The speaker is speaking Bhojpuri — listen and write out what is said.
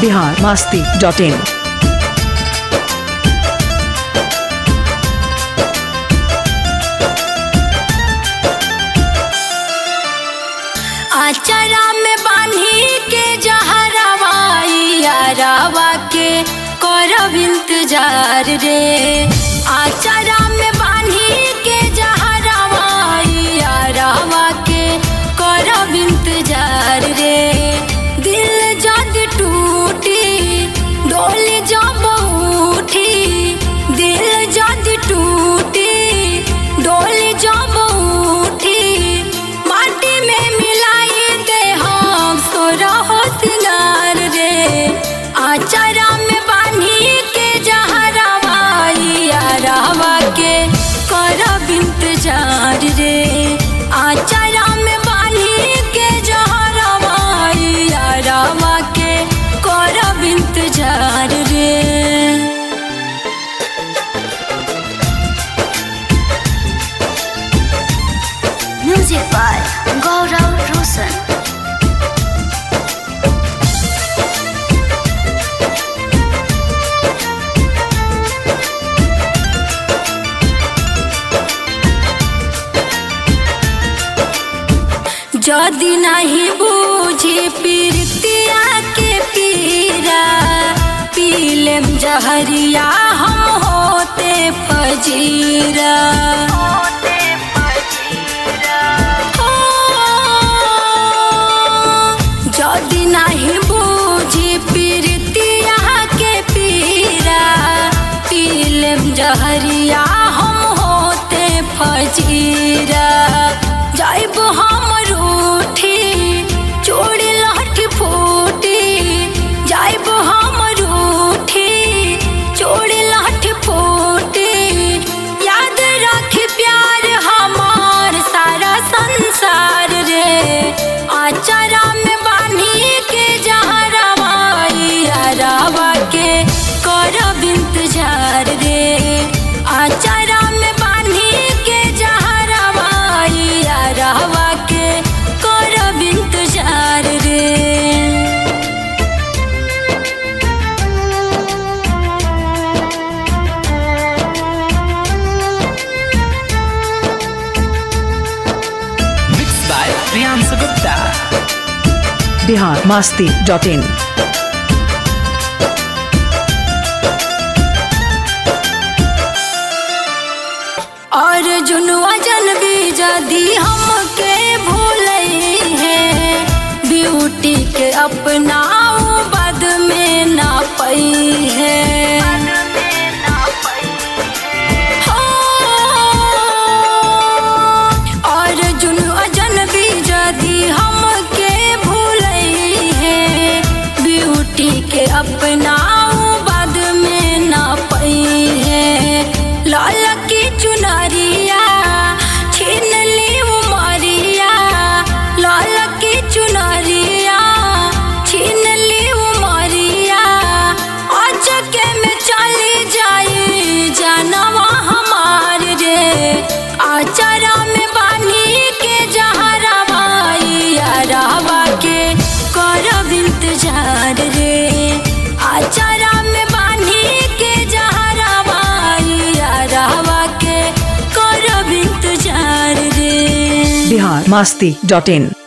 बिहार मास्ती डॉट इन आचरा में बांधी के जहरवा के करब इंतजार रे आचरा में बांधी के जहरवा के करब इंतजार रे दिल जद टूटी डोली जब उठी दिल जद टूटी डोली जब उठी माटी में मिलाई दे हम सोरहो सिंगार रे आचरा में बांधी के जहरवा के करब इंतजार रे आचरा में बांधी के जहरवा के करब इंतजार रे Music by Gaurav Roshan. जदि नहीं बूझी पीरतिया के पीरा पीलेम जहरिया हम होते फजीरा हो, जदि नहीं बूझी पीरतिया के पीरा पीलेम जहरिया हम होते फजीरा जाइब हम रूठी चूड़ी लहठी फूटी जाइब हम रूठी चूड़ी लहठी फूटी याद रख प्यार हमार सारा संसार रे आचरा में बांधी के जहरवा के करब इंतजार रे आचरा में बांधी के जहरवा के करब इंतजार रे Mixed by Priyansu Gupta. Bihar Masti dot in और जुनुआ जन भी जदी हमके भूलई है ब्यूटी के अपनाऊ बद में ना पई है हो, और जुनुआ जन भी जदी हमके भूलई है ब्यूटी के अपनाऊ बद में ना पई है लाल की चुनरिया छीन ली उमरिया लाल की चुनरिया छीन ली उमरिया अचके में चली जाई जानवा हमार रे आचरा में बानी के जहरवा के करब इंतजार रे आचरा में बानी के जहरवा के करब इंतजार रे बिहार मास्ती डॉट इन